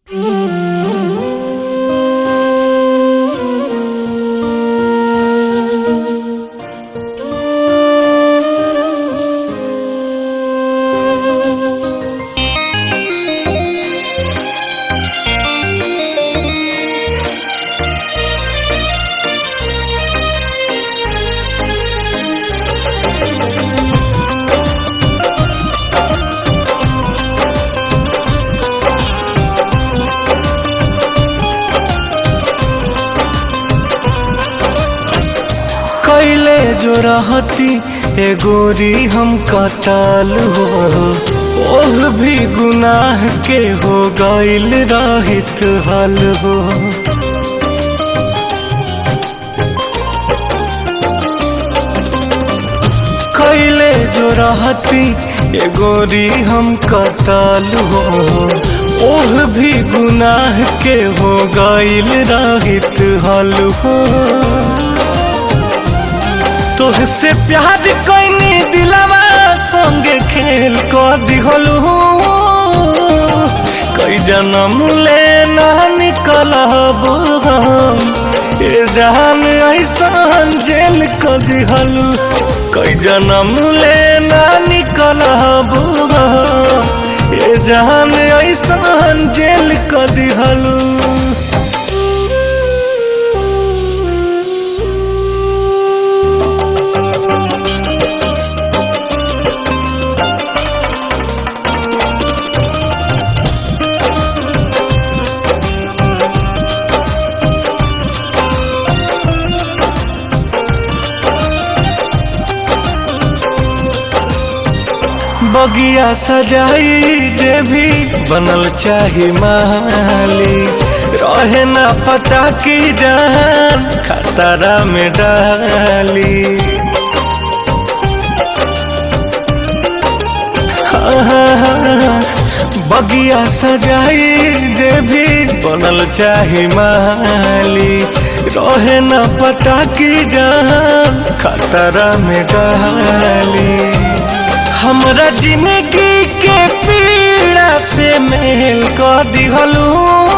जो रहती ए गोरी हम कताल हो ओह भी गुनाह के हो गईल रहित हल हो कैले जो रहती ए गोरी हम कताल हो ओह भी गुनाह के हो गईल रहित हल हो तोहसे प्यार कैनी दिलवा संगे खेल क दिहलू कई जन्म ले ना निकलब हम ए जान ऐसान जेल क दिहलू कई जन्म ले ना निकलब हम ए जान ऐसान जेल क दिहलू बगिया सजाई जे भी बनल चाही माली रहे ना पता की जान खतरा में डाली हाँ, हाँ, हाँ, बगिया सजाई जे भी बनल चाही माली रहे ना पता की जान खतरा में डाली हमरा जिंदगी के पीड़ा से मेल कर दिहलू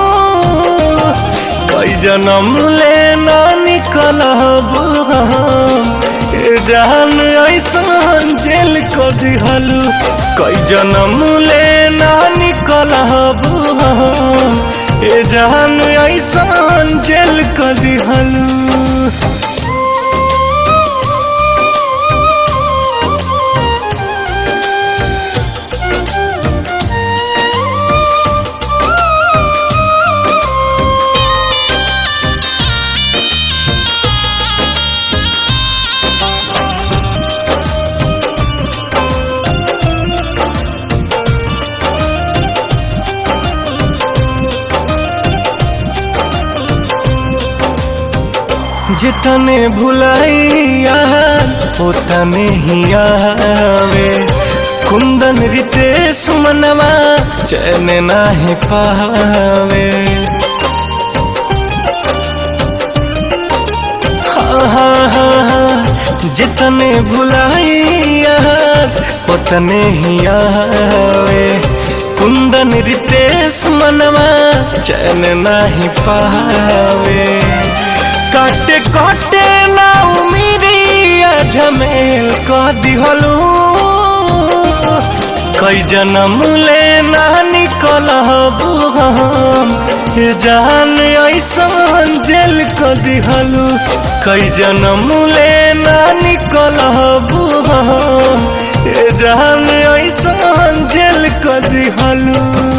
कई जन्म ले ना निकलब हम ए जान ऐसान जेल कर दिहलू कई जन्म ले ना निकलब हम ए जान ऐसान जेल कर दिहलू जितने भुलाइया उतने ही आवे कुंदन रितेश मनवा चैन नाही पावे हाँ हाँ हाँ हाँ जितने भुलाइया उतने ही आवे कुंदन रितेश मनवा चैन नाही पावे काटे काटे ना उमिरिया झमेल क दिहलू कई जन्म ले ना निकलब हम ए जान ऐसान जेल क दिहलू कई जन्म ले ना निकलब हम ए जान ऐसान जेल क दिहलू